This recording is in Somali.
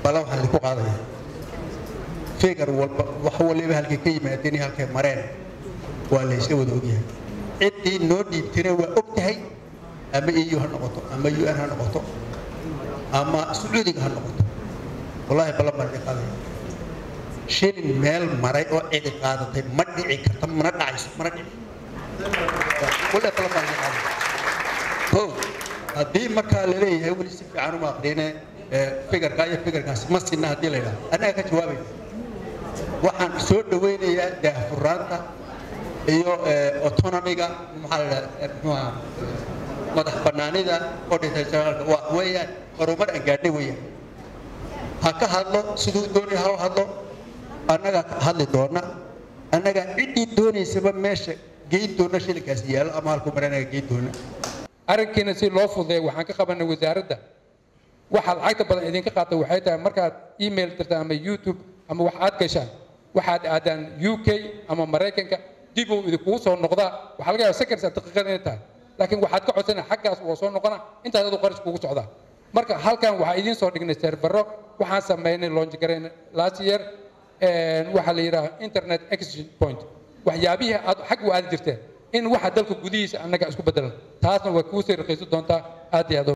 balan waxaan idinku qaadaya figar walba wax waliba halkay ka yimaadeen iyo halkay mareen waa la isla wada ogyahay ciddii noo dhiibtayna waa og tahay ama eu ha noqoto ama un ha noqoto ama sacuudiga ha noqoto wallahi ballan baan idin qaadaya shilin meel maray oo cidi qaadatay ma dhici karta mana dhacayso mana dhici wallahi ballan baan idin qaadaya o haddii markaa la leeyahay weli si fiican uma aqrine figarka iyo figarkaasi ma sinna haddii la yidhaha annaga ka jawaabaya waxaan soo dhawaynayaa daahfuraanta iyo autonomiga maxaa la dhaha muxuha madax bannaanida odhita janaalka waa weeyaan horumar aan gaadhnay weeyaan ha ka hadlo siduu doonaya ha hadlo annagaa ka hadli doona annagaa ciddii doonaysaba meesha geyn doona shilinkaasi yaallo ama halku mare annaga geyn doona arrinkiina si loo fududeeyo waxaan ka qabanay wasaaradda waxa lacagta badan idinka qaata waxay tahay markaad email dirtaan ama youtube ama wax aad gashaan waxaad aadaan u k ama maraykanka dib uu idinkugu soo noqdaa waxaa laga yaaba seconds daqiiqada inay tahay laakiin waxaad ka codsana xaggaas waa soo noqona intaas adu qarash kugu socdaa marka halkan waxaa idiin soo dhignay servero waxaan sameynay launch garayn last year waxaa la yidhaha internet exchange point waxyaabihii aad xag u aadi jirteen in waxa dalka gudihiisa annaga isku bedelan taasna way kuu sii raqiisan doontaa aad iyo aad